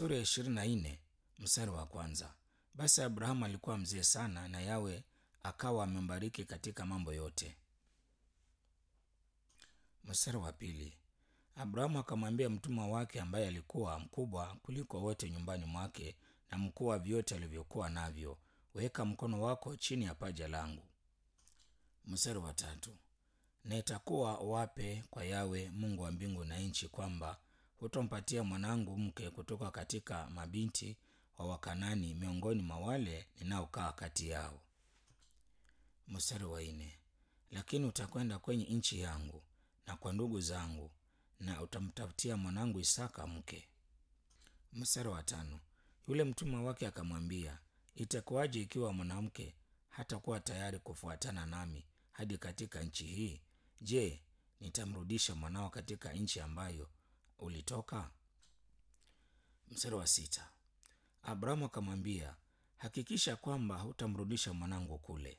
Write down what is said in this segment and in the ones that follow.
sura ya ishirini na nne mstari wa kwanza. Basi Abrahamu alikuwa mzee sana, na Yawe akawa amembariki katika mambo yote. Mstari wa pili. Abrahamu akamwambia mtumwa wake ambaye alikuwa mkubwa kuliko wote nyumbani mwake na mkuu wa vyote alivyokuwa navyo, weka mkono wako chini ya paja langu. Mstari wa tatu. Na itakuwa wape kwa Yawe Mungu wa mbingu na nchi kwamba hutompatia mwanangu mke kutoka katika mabinti wa Wakanani miongoni mwa wale ninaokaa kati yao. Mstari wa nne. Lakini utakwenda kwenye nchi yangu na kwa ndugu zangu na utamtafutia mwanangu Isaka mke. Mstari wa tano. Yule mtumwa wake akamwambia, itakuwaje ikiwa mwanamke hatakuwa tayari kufuatana nami hadi katika nchi hii? Je, nitamrudisha mwanao katika nchi ambayo ulitoka? Mstari wa sita. Abrahamu akamwambia, hakikisha kwamba hutamrudisha mwanangu kule.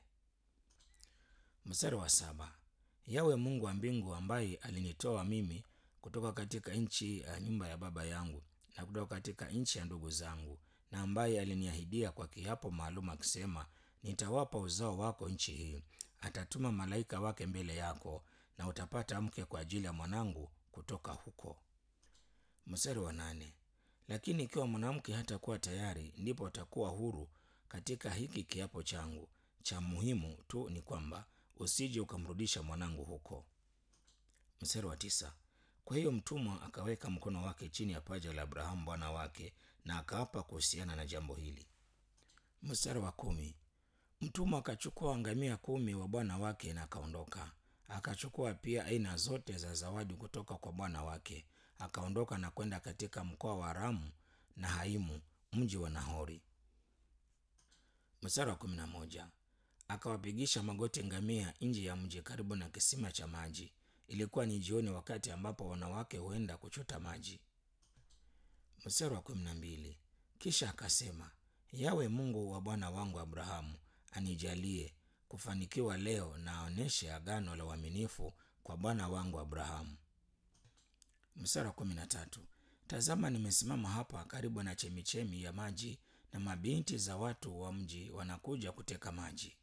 Mstari wa saba. Yawe Mungu wa mbingu ambaye alinitoa mimi kutoka katika nchi ya nyumba ya baba yangu na kutoka katika nchi ya ndugu zangu, na ambaye aliniahidia kwa kiapo maalum akisema, nitawapa uzao wako nchi hii, atatuma malaika wake mbele yako, na utapata mke kwa ajili ya mwanangu kutoka huko. Mstari wa nane. Lakini ikiwa mwanamke hatakuwa tayari, ndipo atakuwa huru katika hiki kiapo changu. Cha muhimu tu ni kwamba usije ukamrudisha mwanangu huko. Mstari wa tisa. Kwa hiyo mtumwa akaweka mkono wake chini ya paja la Abrahamu bwana wake, na akaapa kuhusiana na jambo hili. Mstari wa kumi. Mtumwa akachukua ngamia kumi wa bwana wake na akaondoka. Akachukua pia aina zote za zawadi kutoka kwa bwana wake, akaondoka na kwenda katika mkoa wa Ramu na Haimu, mji wa Nahori. Mstari wa kumi na moja. Akawapigisha magoti ngamia nje ya mji karibu na kisima cha maji. Ilikuwa ni jioni, wakati ambapo wanawake huenda kuchota maji. Mstari wa kumi na mbili. Kisha akasema, Yawe Mungu wa bwana wangu Abrahamu anijalie kufanikiwa leo na aoneshe agano la uaminifu kwa bwana wangu Abrahamu. Mstari wa kumi na tatu. Tazama, nimesimama hapa karibu na chemichemi ya maji, na mabinti za watu wa mji wanakuja kuteka maji.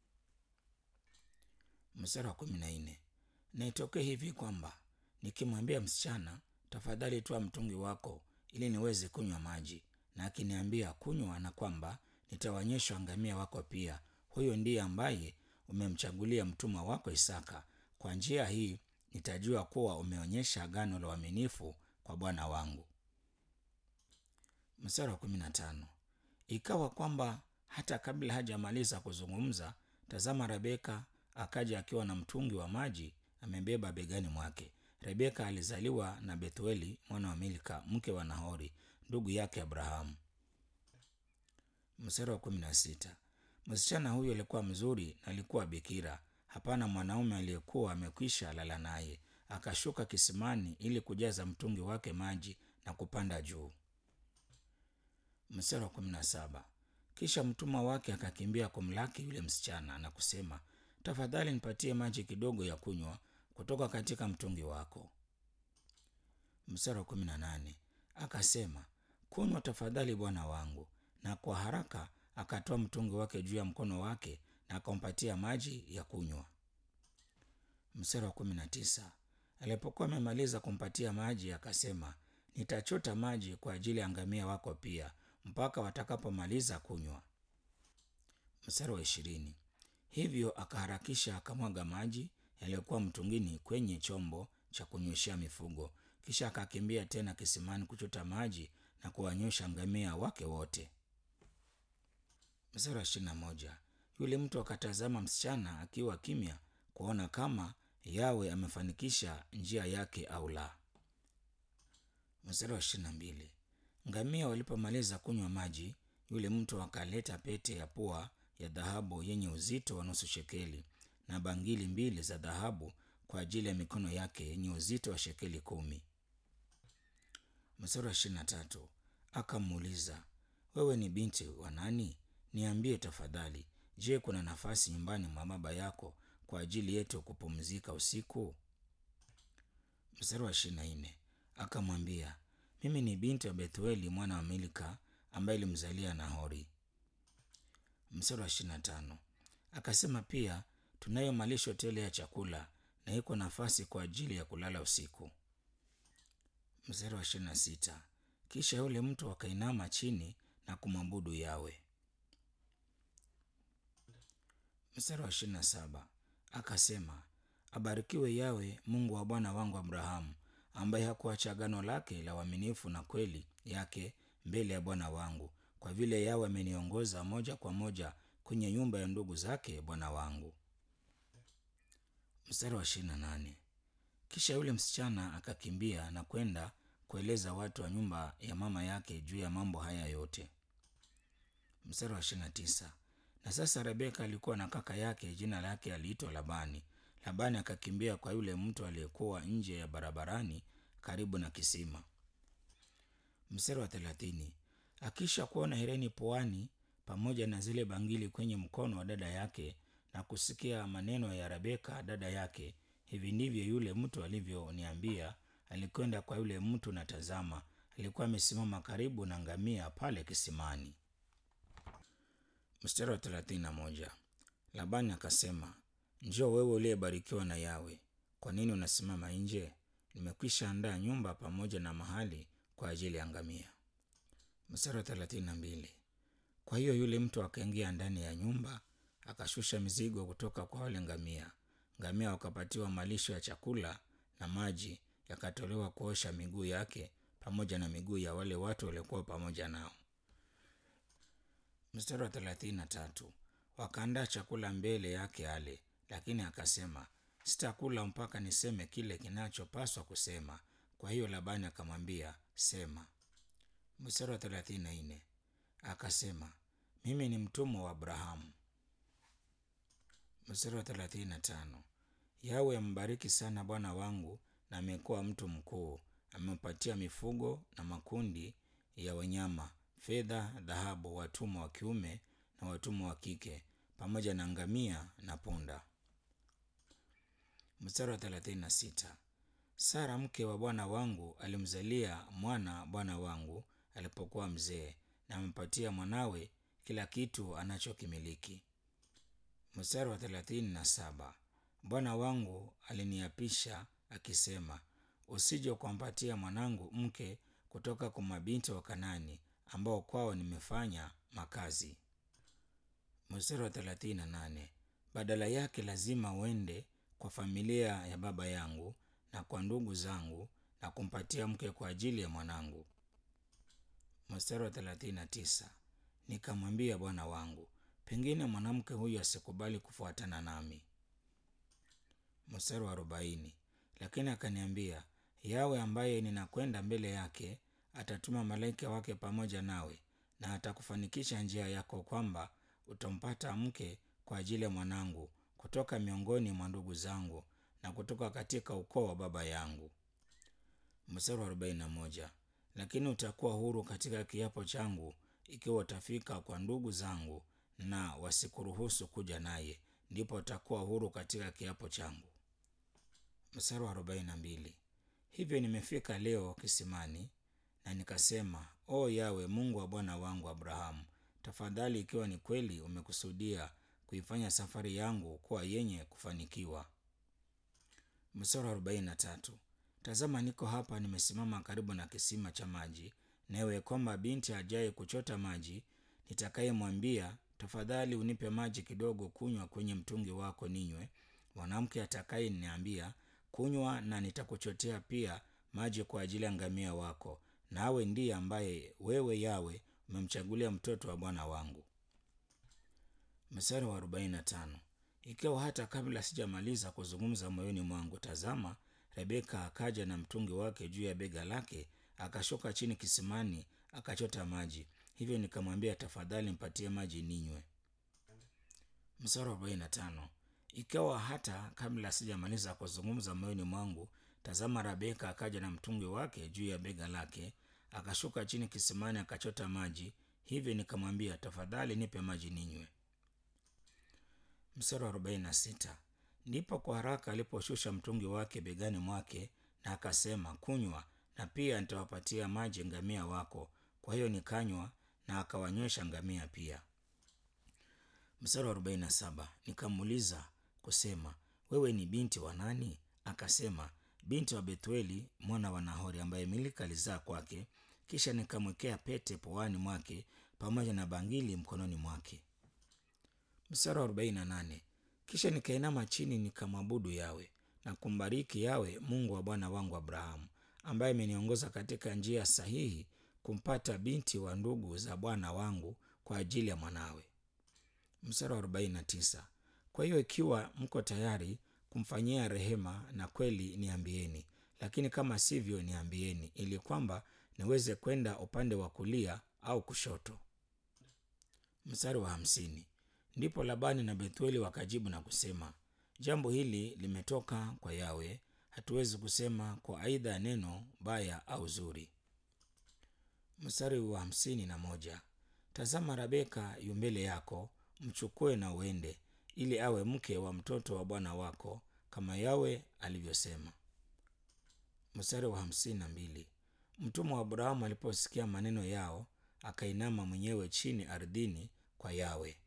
Mstari wa kumi na nne. Na itokee hivi kwamba nikimwambia msichana, tafadhali toa mtungi wako ili niweze kunywa maji, na akiniambia kunywa, na kwamba nitawaonyesha ngamia wako pia, huyo ndiye ambaye umemchagulia mtumwa wako Isaka. Kwa njia hii nitajua kuwa umeonyesha agano la uaminifu kwa bwana wangu. Mstari wa kumi na tano. Ikawa kwamba hata kabla hajamaliza kuzungumza, tazama, Rebeka akaja akiwa na mtungi wa maji amebeba begani mwake. Rebeka alizaliwa na Bethueli mwana wa Milka mke wa Nahori ndugu yake Abrahamu. Mstari wa kumi na sita. Msichana huyo alikuwa mzuri na alikuwa bikira, hapana mwanaume aliyekuwa amekwisha lala naye. Akashuka kisimani ili kujaza mtungi wake maji na kupanda juu. Mstari wa kumi na saba. Kisha mtumwa wake akakimbia kumlaki yule msichana na kusema, tafadhali nipatie maji kidogo ya kunywa kutoka katika mtungi wako. Mstari wa kumi na nane. Akasema, kunywa tafadhali bwana wangu, na kwa haraka akatoa mtungi wake juu ya mkono wake na akampatia maji ya kunywa. Mstari wa kumi na tisa. Alipokuwa amemaliza kumpatia maji, akasema, nitachota maji kwa ajili ya ngamia wako pia mpaka watakapomaliza kunywa. Mstari wa ishirini. Hivyo akaharakisha akamwaga maji yaliyokuwa mtungini kwenye chombo cha kunyweshea mifugo, kisha akakimbia tena kisimani kuchota maji na kuwanywesha ngamia wake wote. Mstari wa ishirini na moja. Yule mtu akatazama msichana akiwa kimya kuona kama Yawe amefanikisha njia yake au la. Mstari wa ishirini na mbili. Ngamia walipomaliza kunywa maji, yule mtu akaleta pete ya pua ya dhahabu yenye uzito wa nusu shekeli na bangili mbili za dhahabu kwa ajili ya mikono yake yenye uzito wa shekeli kumi. Mstari wa ishirini na tatu. Akamuuliza, wewe ni binti wa nani? Niambie tafadhali, je, kuna nafasi nyumbani mwa baba yako kwa ajili yetu kupumzika usiku? Mstari wa ishirini na nne. Akamwambia, mimi ni binti wa Bethueli mwana wa Milka ambaye ilimzalia Nahori. Mstari wa ishirini na tano akasema pia, tunayo malisho tele ya chakula na iko nafasi kwa ajili ya kulala usiku. Mstari wa ishirini na sita kisha yule mtu akainama chini na kumwabudu Yawe. Mstari wa ishirini na saba akasema, abarikiwe Yawe Mungu wa bwana wangu Abrahamu, ambaye hakuacha agano lake la uaminifu na kweli yake mbele ya bwana wangu, kwa vile Yawe ameniongoza moja kwa moja kwenye nyumba ya ndugu zake bwana wangu. Mstari wa ishirini na nane kisha yule msichana akakimbia na kwenda kueleza watu wa nyumba ya mama yake juu ya mambo haya yote. Mstari wa ishirini na tisa na sasa Rebeka alikuwa na kaka yake, jina lake aliitwa Labani. Labani akakimbia kwa yule mtu aliyekuwa nje ya barabarani karibu na kisima. Mstari wa thelathini akisha kuona hereni puani pamoja na zile bangili kwenye mkono wa dada yake na kusikia maneno ya Rebeka dada yake, hivi ndivyo yule mtu alivyoniambia. Alikwenda kwa yule mtu na tazama, alikuwa amesimama karibu na ngamia pale kisimani. Mstari wa thelathini na moja Labani akasema, njoo wewe uliyebarikiwa na Yawe, kwa nini unasimama nje? Nimekwisha andaa nyumba pamoja na mahali kwa ajili ya ngamia. Mstari wa thelathini na mbili kwa hiyo yule mtu akaingia ndani ya nyumba akashusha mizigo kutoka kwa wale ngamia. Ngamia wakapatiwa malisho ya chakula na maji yakatolewa kuosha miguu yake pamoja na miguu ya wale watu waliokuwa pamoja nao. Mstari wa thelathini na tatu wakaandaa chakula mbele yake ale, lakini akasema, sitakula mpaka niseme kile kinachopaswa kusema. Kwa hiyo Labani akamwambia, sema. Mstari wa thelathini na nne akasema, mimi ni mtumwa wa Abrahamu. Mstari wa thelathini na tano Yawe ambariki sana bwana wangu, na amekuwa mtu mkuu, amempatia mifugo na makundi ya wanyama, fedha, dhahabu, watumwa wa kiume na watumwa wa kike, pamoja na ngamia na punda. Mstari wa thelathini na sita Sara mke wa bwana wangu alimzalia mwana bwana wangu alipokuwa mzee, na amempatia mwanawe kila kitu anachokimiliki. Mstari wa thelathini na saba Bwana wangu aliniapisha akisema, usije ukampatia mwanangu mke kutoka kwa mabinti wa Kanani ambao kwao nimefanya makazi. Mstari wa thelathini na nane badala yake lazima uende kwa familia ya baba yangu na kwa ndugu zangu na kumpatia mke kwa ajili ya mwanangu. Mstari wa thelathini na tisa nikamwambia bwana wangu, pengine mwanamke huyu asikubali kufuatana nami. Mstari wa arobaini lakini akaniambia, Yawe ambaye ninakwenda mbele yake atatuma malaika wake pamoja nawe, na atakufanikisha njia yako, kwamba utampata mke kwa ajili ya mwanangu kutoka miongoni mwa ndugu zangu na kutoka katika ukoo wa baba yangu. Mstari wa arobaini na moja lakini utakuwa huru katika kiapo changu ikiwa utafika kwa ndugu zangu na wasikuruhusu kuja naye, ndipo utakuwa huru katika kiapo changu. Mstari wa arobaini na mbili hivyo nimefika leo kisimani na nikasema, o Yawe Mungu wa bwana wangu Abrahamu, tafadhali, ikiwa ni kweli umekusudia kuifanya safari yangu kuwa yenye kufanikiwa. Mstari wa arobaini na tatu tazama, niko hapa nimesimama karibu na kisima cha maji, nawe kwamba binti ajaye kuchota maji nitakayemwambia, tafadhali unipe maji kidogo kunywa kwenye mtungi wako ninywe, mwanamke atakaye niambia kunywa, na nitakuchotea pia maji kwa ajili ya ngamia wako, nawe ndiye ambaye wewe Yawe umemchagulia mtoto wa bwana wangu. Mstari wa arobaini na tano ikiwa hata kabla sijamaliza kuzungumza moyoni mwangu, tazama, Rebeka akaja na mtungi wake juu ya bega lake, akashuka chini kisimani, akachota maji. Hivyo nikamwambia, tafadhali mpatie maji ninywe. Mstari wa arobaini na tano ikawa hata kabla sijamaliza kuzungumza moyoni mwangu, tazama, Rebeka akaja na mtungi wake juu ya bega lake, akashuka chini kisimani, akachota maji. Hivyo nikamwambia, tafadhali nipe maji ninywe. Mstari wa arobaini na sita ndipo kwa haraka aliposhusha mtungi wake begani mwake na akasema, kunywa, na pia nitawapatia maji ngamia wako. Kwa hiyo nikanywa na akawanywesha ngamia pia. Mstari wa arobaini na saba nikamuuliza kusema, wewe ni binti wa nani? Akasema, binti wa Bethueli mwana wa Nahori ambaye Milika alizaa kwake. Kisha nikamwekea pete puani mwake pamoja na bangili mkononi mwake. Mstari wa arobaini na nane kisha nikainama chini nikamwabudu Yawe na kumbariki Yawe Mungu wa bwana wangu Abrahamu, ambaye ameniongoza katika njia sahihi kumpata binti wa ndugu za bwana wangu kwa ajili ya mwanawe. Mstari wa arobaini na tisa kwa hiyo ikiwa mko tayari kumfanyia rehema na kweli, niambieni, lakini kama sivyo, niambieni, ili kwamba niweze kwenda upande wa kulia au kushoto. Mstari wa hamsini ndipo Labani na Bethueli wakajibu na kusema, jambo hili limetoka kwa Yawe, hatuwezi kusema kwa aidha ya neno baya au zuri. Mstari wa hamsini na moja tazama, Rabeka yu mbele yako, mchukue na uende, ili awe mke wa mtoto wa bwana wako, kama Yawe alivyosema. Mstari wa hamsini na mbili mtumwa wa Abrahamu aliposikia maneno yao, akainama mwenyewe chini ardhini kwa Yawe.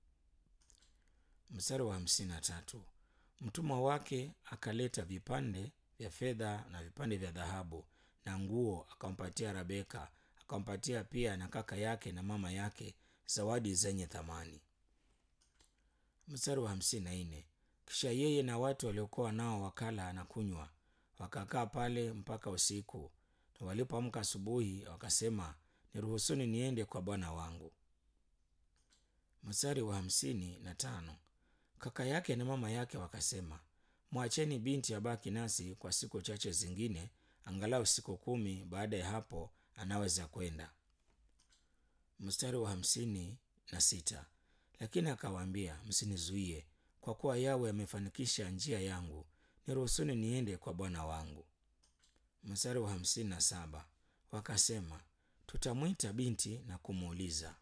Mstari wa hamsini na tatu mtumwa wake akaleta vipande vya fedha na vipande vya dhahabu na nguo, akampatia Rabeka, akampatia pia na kaka yake na mama yake zawadi zenye thamani. Mstari wa hamsini na nne kisha yeye na watu waliokuwa nao wakala na kunywa, wakakaa pale mpaka usiku, na walipoamka asubuhi wakasema, niruhusuni niende kwa bwana wangu. Mstari wa hamsini na tano kaka yake na mama yake wakasema, mwacheni binti abaki nasi kwa siku chache zingine, angalau siku kumi. Baada ya hapo anaweza kwenda. Mstari wa hamsini na sita lakini akawaambia, msinizuie, kwa kuwa Yawe amefanikisha njia yangu, niruhusuni niende kwa bwana wangu. Mstari wa hamsini na saba wakasema, tutamwita binti na kumuuliza.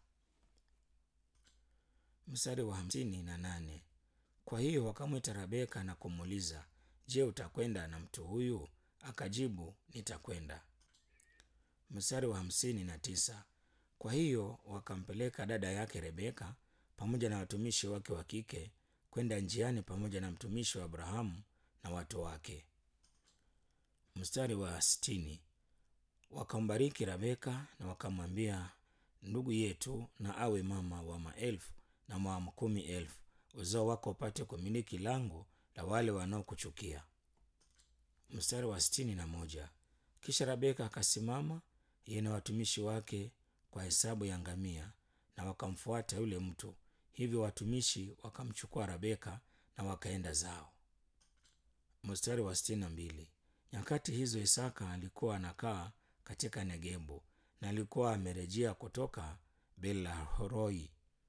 Mstari wa hamsini na nane kwa hiyo wakamwita Rabeka na kumuuliza, je, utakwenda na mtu huyu? Akajibu, nitakwenda. Mstari wa hamsini na tisa kwa hiyo wakampeleka dada yake Rebeka pamoja na watumishi wake wa kike kwenda njiani pamoja na mtumishi wa Abrahamu na watu wake. Mstari wa sitini wakambariki Rebeka na wakamwambia, ndugu yetu na awe mama wa maelfu na wa makumi elfu uzao wako upate kumiliki lango la wale wanaokuchukia. Mstari wa sitini na moja kisha Rebeka akasimama yeye na watumishi wake kwa hesabu ya ngamia, na wakamfuata yule mtu. Hivyo watumishi wakamchukua Rebeka na wakaenda zao. Mstari wa sitini na mbili nyakati hizo Isaka alikuwa anakaa katika Negebu na alikuwa amerejea kutoka Belahoroi.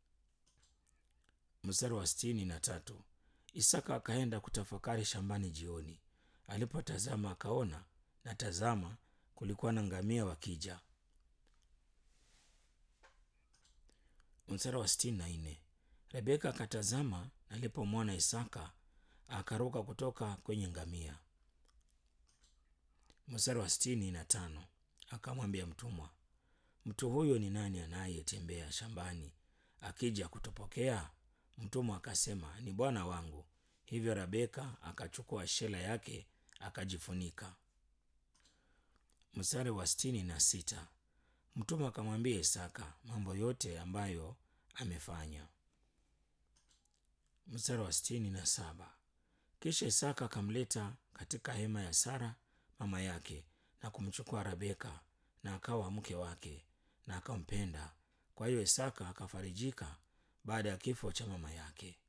Mstari wa sitini na tatu Isaka akaenda kutafakari shambani jioni. Alipotazama akaona, na tazama, kulikuwa na ngamia wakija. Mstari wa sitini na nne Rebeka akatazama, na alipomwona Isaka akaruka kutoka kwenye ngamia. Mstari wa sitini na tano akamwambia mtumwa, mtu huyo ni nani anayetembea shambani akija kutupokea? Mtumwa akasema, ni bwana wangu. Hivyo Rebeka akachukua shela yake akajifunika. Mstari wa sitini na sita mtumwa akamwambia Isaka mambo yote ambayo amefanya. Mstari wa sitini na saba kisha Isaka akamleta katika hema ya Sara mama yake na kumchukua Rebeka na akawa mke wake na akampenda. Kwa hiyo Isaka akafarijika baada ya kifo cha mama yake.